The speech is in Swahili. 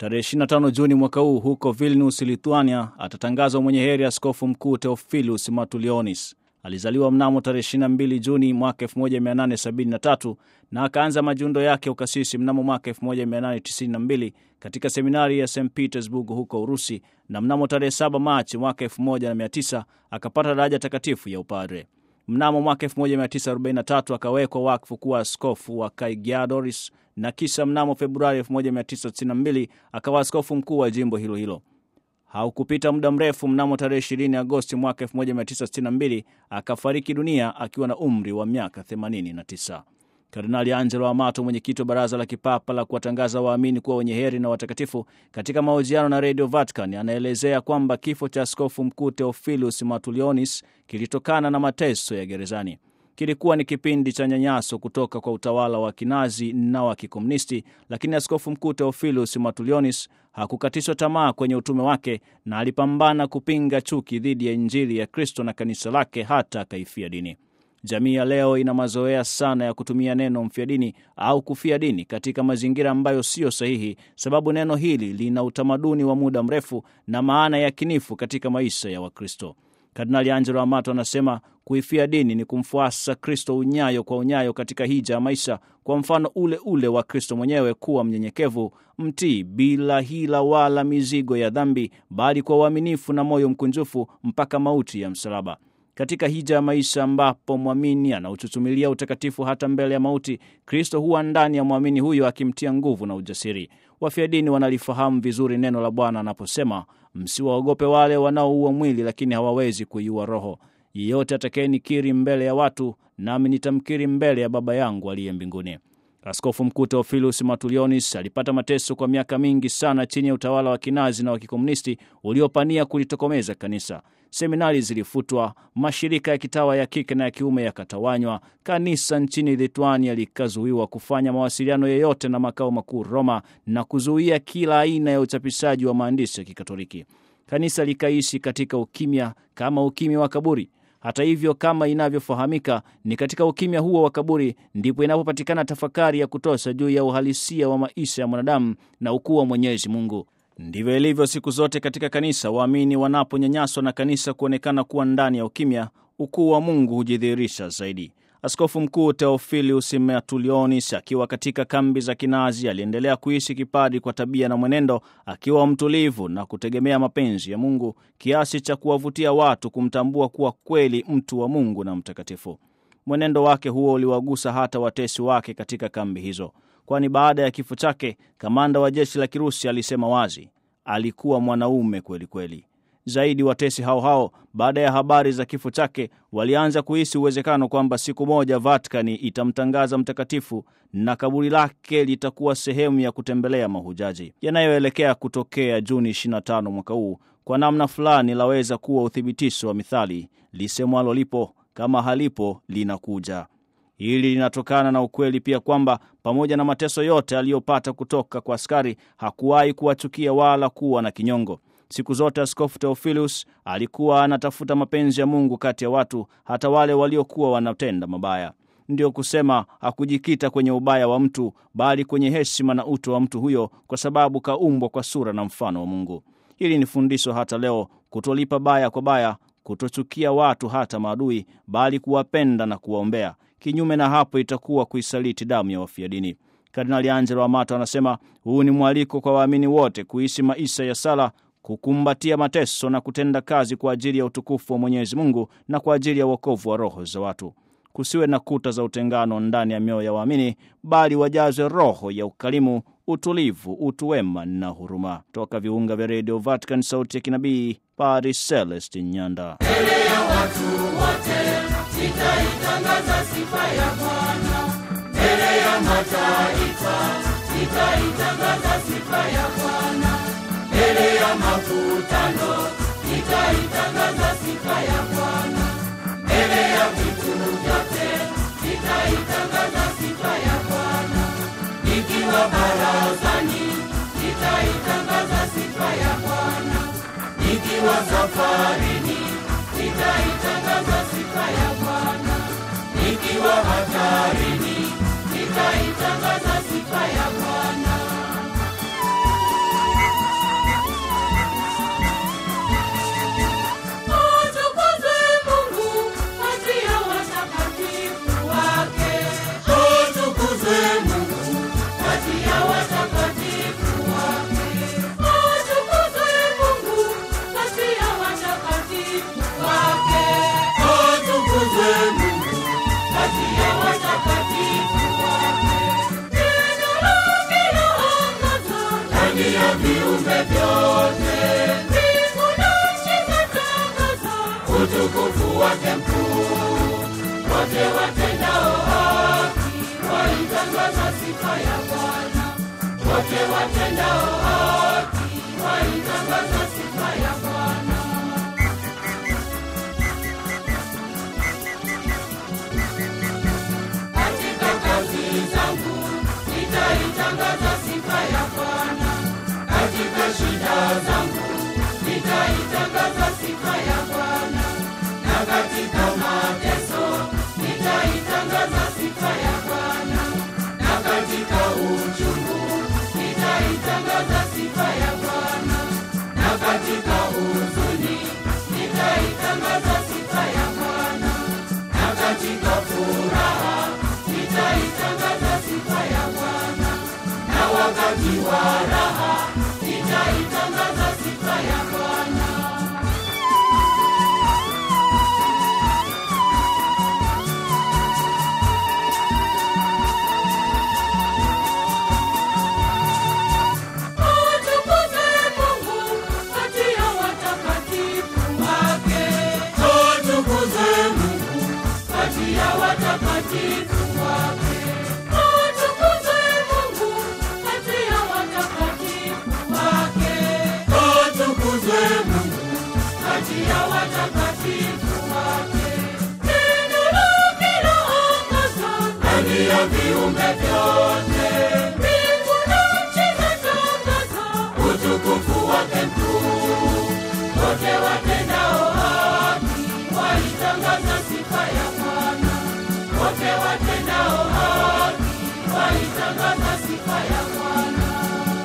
Tarehe 25 Juni mwaka huu huko Vilnius, Lithuania, atatangazwa mwenye heri askofu mkuu Theophilus Matulionis. Alizaliwa mnamo tarehe 22 Juni mwaka 1873 na akaanza majundo yake ukasisi mnamo mwaka 1892 katika seminari ya St Petersburg huko Urusi, na mnamo tarehe 7 Machi mwaka 1900 akapata daraja takatifu ya upadre. Mnamo mwaka 1943 akawekwa wakfu kuwa askofu wa Kaigiadoris na kisha mnamo Februari 1992 akawa askofu mkuu wa jimbo hilo hilo. Haukupita muda mrefu, mnamo tarehe 20 Agosti mwaka 1962 akafariki dunia akiwa na umri wa miaka 89. Kardinali Angelo Amato, mwenyekiti wa baraza la kipapa la kuwatangaza waamini kuwa wenye heri na watakatifu, katika mahojiano na redio Vatican anaelezea kwamba kifo cha askofu mkuu Theophilus Matulionis kilitokana na mateso ya gerezani. Kilikuwa ni kipindi cha nyanyaso kutoka kwa utawala wa kinazi na wa kikomunisti, lakini askofu mkuu Theophilus Matulionis hakukatishwa tamaa kwenye utume wake na alipambana kupinga chuki dhidi ya Injili ya Kristo na kanisa lake hata akaifia dini. Jamii ya leo ina mazoea sana ya kutumia neno mfia dini au kufia dini katika mazingira ambayo siyo sahihi, sababu neno hili lina utamaduni wa muda mrefu na maana ya kinifu katika maisha ya Wakristo. Kardinali Angelo Amato anasema kuifia dini ni kumfuasa Kristo unyayo kwa unyayo katika hija ya maisha, kwa mfano ule ule wa Kristo mwenyewe, kuwa mnyenyekevu, mtii, bila hila wala mizigo ya dhambi, bali kwa uaminifu na moyo mkunjufu mpaka mauti ya msalaba. Katika hija ya maisha ambapo mwamini anauchuchumilia utakatifu hata mbele ya mauti, Kristo huwa ndani ya mwamini huyo akimtia nguvu na ujasiri. Wafia dini wanalifahamu vizuri neno la Bwana anaposema, msiwaogope wale wanaoua mwili, lakini hawawezi kuiua roho. Yeyote atakayenikiri mbele ya watu, nami nitamkiri mbele ya Baba yangu aliye mbinguni. Askofu Mkuu Theophilus Matulionis alipata mateso kwa miaka mingi sana chini ya utawala wa kinazi na wa kikomunisti uliopania kulitokomeza kanisa. Seminari zilifutwa, mashirika ya kitawa ya kike na ya kiume yakatawanywa, kanisa nchini Lithuania likazuiwa kufanya mawasiliano yoyote na makao makuu Roma, na kuzuia kila aina ya uchapishaji wa maandishi ya Kikatoliki. Kanisa likaishi katika ukimya kama ukimya wa kaburi. Hata hivyo, kama inavyofahamika, ni katika ukimya huo wa kaburi ndipo inapopatikana tafakari ya kutosha juu ya uhalisia wa maisha ya mwanadamu na ukuu wa Mwenyezi Mungu. Ndivyo ilivyo siku zote katika kanisa. Waamini wanaponyanyaswa na kanisa kuonekana kuwa ndani ya ukimya, ukuu wa Mungu hujidhihirisha zaidi. Askofu Mkuu Theophilus Matulionis akiwa katika kambi za kinazi aliendelea kuishi kipadri kwa tabia na mwenendo, akiwa mtulivu na kutegemea mapenzi ya Mungu kiasi cha kuwavutia watu kumtambua kuwa kweli mtu wa Mungu na mtakatifu. Mwenendo wake huo uliwagusa hata watesi wake katika kambi hizo, kwani baada ya kifo chake kamanda wa jeshi la Kirusi alisema wazi, alikuwa mwanaume kweli kweli. Zaidi watesi hao hao baada ya habari za kifo chake walianza kuhisi uwezekano kwamba siku moja Vatikani itamtangaza mtakatifu na kaburi lake litakuwa sehemu ya kutembelea mahujaji. Yanayoelekea kutokea Juni 25 mwaka huu kwa namna fulani laweza kuwa uthibitisho wa mithali lisemwalo, lipo kama halipo linakuja. Hili linatokana na ukweli pia kwamba pamoja na mateso yote aliyopata kutoka kwa askari hakuwahi kuwachukia wala kuwa na kinyongo. Siku zote Askofu Theophilus alikuwa anatafuta mapenzi ya Mungu kati ya watu, hata wale waliokuwa wanatenda mabaya. Ndiyo kusema hakujikita kwenye ubaya wa mtu, bali kwenye heshima na utu wa mtu huyo, kwa sababu kaumbwa kwa sura na mfano wa Mungu. Hili ni fundisho hata leo, kutolipa baya kwa baya, kutochukia watu hata maadui, bali kuwapenda na kuwaombea. Kinyume na hapo, itakuwa kuisaliti damu ya wafia dini. Kardinali Angelo Amato anasema huu ni mwaliko kwa waamini wote kuishi maisha ya sala kukumbatia mateso na kutenda kazi kwa ajili ya utukufu wa Mwenyezi Mungu na kwa ajili ya wokovu wa roho za watu. Kusiwe na kuta za utengano ndani ya mioyo ya waamini, bali wajazwe roho ya ukarimu, utulivu, utu wema na huruma. Toka viunga vya redio Vatican, sauti ya kinabii, Padre Celestin Nyanda. Mbele ya watu wote nitaitangaza sifa ya Bwana, mbele ya mataifa nitaitangaza sifa ya Bwana mbele ya makutano nitaitangaza sifa ya Bwana, mbele ya vitu vyote nitaitangaza sifa ya Bwana, nikiwa barazani nitaitangaza sifa ya Bwana, nikiwa safarini nitaitangaza sifa ya Bwana, nikiwa hatarini nitaitangaza sifa ya Bwana. utukufu wake mkuu. Wote watendao haki waitangaza sifa ya Bwana. Wote watendao haki waitangaza sifa ya Bwana. Katika kazi zangu nitaitangaza sifa ya Bwana. Katika shida zangu nitaitangaza sifa ya Bwana. Na katika mateso nitaitangaza sifa ya Bwana. Na katika uchungu nitaitangaza sifa ya Bwana. Na katika huzuni nitaitangaza sifa ya Bwana. Na katika furaha nitaitangaza sifa ya Bwana. Na wakati wa raha nitaitangaza sifa ya Bwana. Atukuzwe Mungu kati ya watakatifu wake. Atukuzwe Mungu kati ya watakatifu wake. Atukuzwe Mungu kati ya watakatifu wake. Atukuzwe Mungu kati ya watakatifu wake. Neno lake laangaza ndani ya viumbe vyote. Mbingu na nchi zatangaza utukufu wake mkuu. Wote watendao haki waitangaza sifa ya Bwana. Wote watendao haki waitangaza sifa ya Bwana.